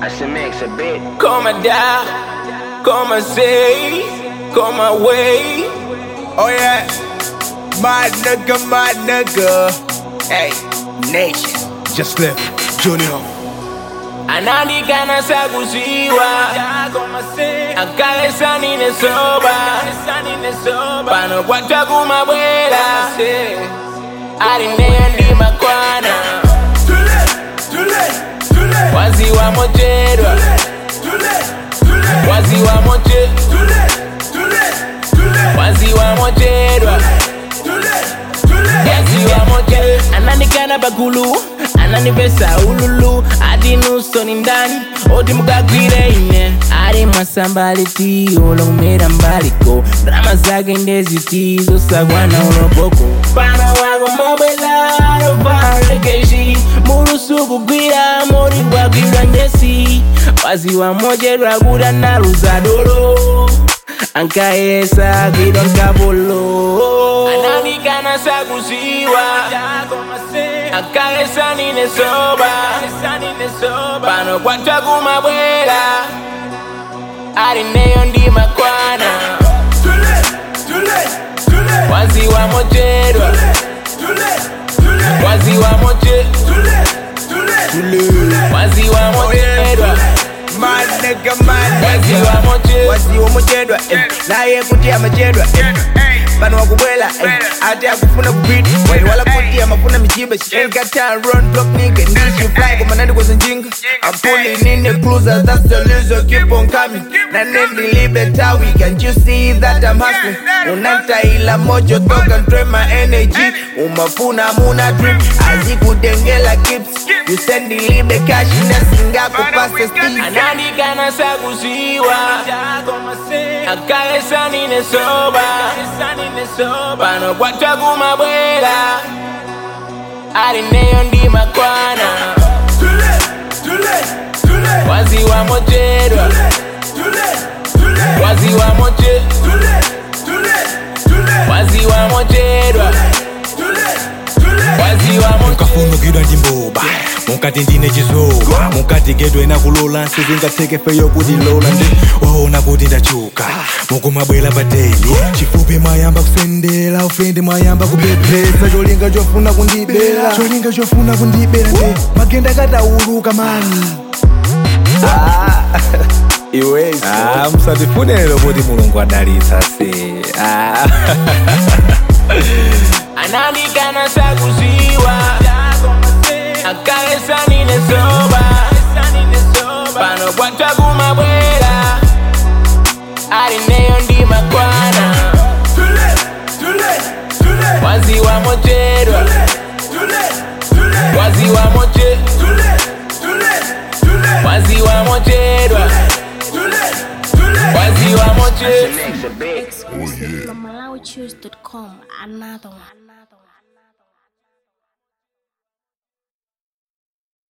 I should mix a bit. Come down, come say, come away. Oh yeah, my nigga, my nigga. Hey, nation. Just left Junior. Anaandikana sakuziwa akalesa nine soba pano kwatwa kumabwera alineyo ndi makwana waziwa mochedwa waziwa moche waziwa mochedwa yaziwa moche ananikana bagulu ananipesa ululu ati nuso ni ndani oti mukagwire ine ali mwasambaliti olomera mbaliko drama zake ndeziti zosagwana uloboko pana wako mobela lovalekeshi mulusu kugwira mori gwagwirwa njesi waziwa mojedwa kuda naluzadolo ankaesa gwirwa nkapolo ananikana sakuziwa akalesa nine soba pano kwatwa kumabwera alineyo ndi makwana waziwa mochedwa waziwa moche waziwa mochedwa My nigga, my waziwa nigga. moche Waziwa mochedwa, eh. naye kuti amachedwa eh. pano wakubwela eh. ati akufuna kupita wali wala kuti amafuna michiba she ain't got time run block nigga need you fly koma nandi kwenye njinga I'm pulling in the cruiser that's the loser keep on coming na nendi libe tawi can't you see that I'm hustling unantaila mojo toka ntoe my energy umafuna muna drip azikudengela kips you send libe cash nasingako pasta steve anaandikana sakuziwa akalesa nine soba pano kwatwa kumabwera alineyo ndi makwana waziwa mochedwa waziwa moche waziwa mochedwa waziwa moche mukafunukidwa ndi mboba mukati ndine chizoba mukati gedwe nakulola sizingatheke feyo kuti lola ndi waona kuti ndachuka mukumabwera pateni chifupi mwayamba kusendera ufendi mwayamba kupepesa cholinga chofuna kundibera cholinga chofuna kundibera ndi magenda katauluka mani iwezi Ah, musatifunelo kuti mulungu adalitsa se Ah. anaandikana sakuziwa akalesa nine soba pano kwatwa kumabwera alineyo ndi makwana waziwa mochedwa waziwa moche waziwa mochedwa waziwa moche Mix a bit. Exclusive from MalawiChoose.com. Another one.